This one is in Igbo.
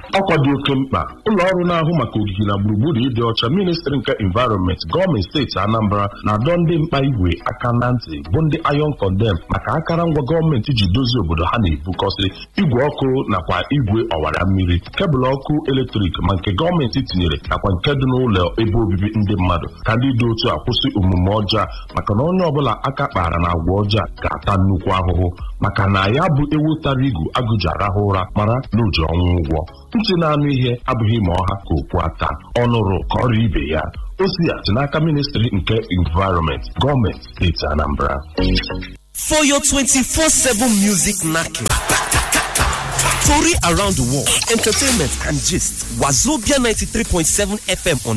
ọkwa dị oke mkpa ụlọ ọrụ na-ahụ maka ogige na gburugburu ịdị ọcha ministri nke environment gọọmenti steeti anambra na-adọ ndị mkpa igwe aka na ntị bụ ndị iron condem maka akụrụngwa gọọmenti ji dozie obodo ha na-ebukọsị igwe ọkụ nakwa igwe ọwara mmiri kebụl ọkụ eletrik ma nke gọọmenti tinyere nakwa nke dị n'ụlọ ebe obibi ndị mmadụ ka ndị dị otu a kwụsị omume ọjọọ maka na onye ọbụla aka kpara na agwa ọjọọ ga-ata nnukwu ahụhụ maka na ya bụ ewu tara igu agụji arahụ ụra mara na oji ọnwụ ụgwọ ntị na-anụ ihe abụghị ma ọha ka okwu ata ọnụrụ ka ọrịa ibe ya o si ya si n'aka ministri nke environment gọọmenti steeti anambra For your 24-7 music knacking. Story around the world, entertainment and gist. Wazobia 93.7 FM on